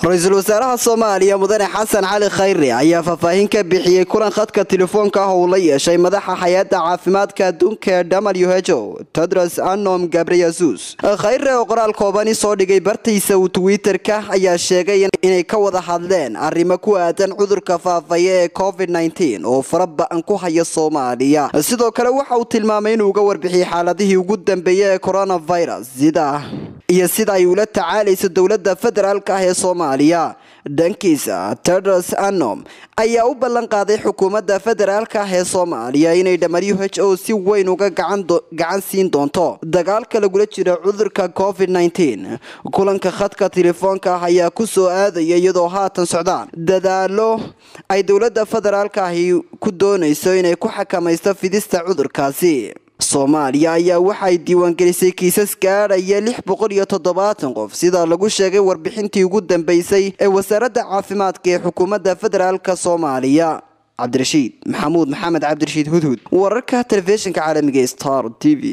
ra-iisul wasaaraha soomaaliya mudane xasan cali khayre ayaa faahfaahin ka bixiyey kulan khadka telefoonka ah uu la yeeshay madaxa hay-adda caafimaadka adduunka ee w h o tedros anom gabreyesus khayre oo qoraal koobani soo dhigay bartiisa uu twitter-ka ayaa sheegay inay ka wada hadleen arrimo ku aadan cudurka faafaya ee covid nteen oo fara ba-an ku haya soomaaliya sidoo kale waxa uu tilmaamay inuu uga warbixiyey xaaladihii ugu dambeeyay ee coronavirus sida iyo sida ay ula tacaalayso dowladda federaalka ah ee soomaaliya dhankiisa tedros anom ayaa u ballan qaaday xukuumadda federaalka ah ee soomaaliya inay w h o si weyn uga gacan siin doonto dagaalka lagula jiro cudurka covid nteen kulanka khadka telefoonka ah ayaa ku soo aadaya iyadoo haatan socdaan dadaalo ay dowladda federaalka ahi ku doonayso inay ku xakamaysto fidista cudurkaasi soomaaliya ayaa waxay diiwaangelisay kiisas gaadhaya lix boqol iyo toddobaatan qof sida lagu sheegay warbixintii ugu dambeysay ee wasaaradda caafimaadka ee xukuumadda federaalka soomaaliya cabdirashiid maxamuud maxamed cabdirashiid hudhud wararka telefishinka caalamiga star t v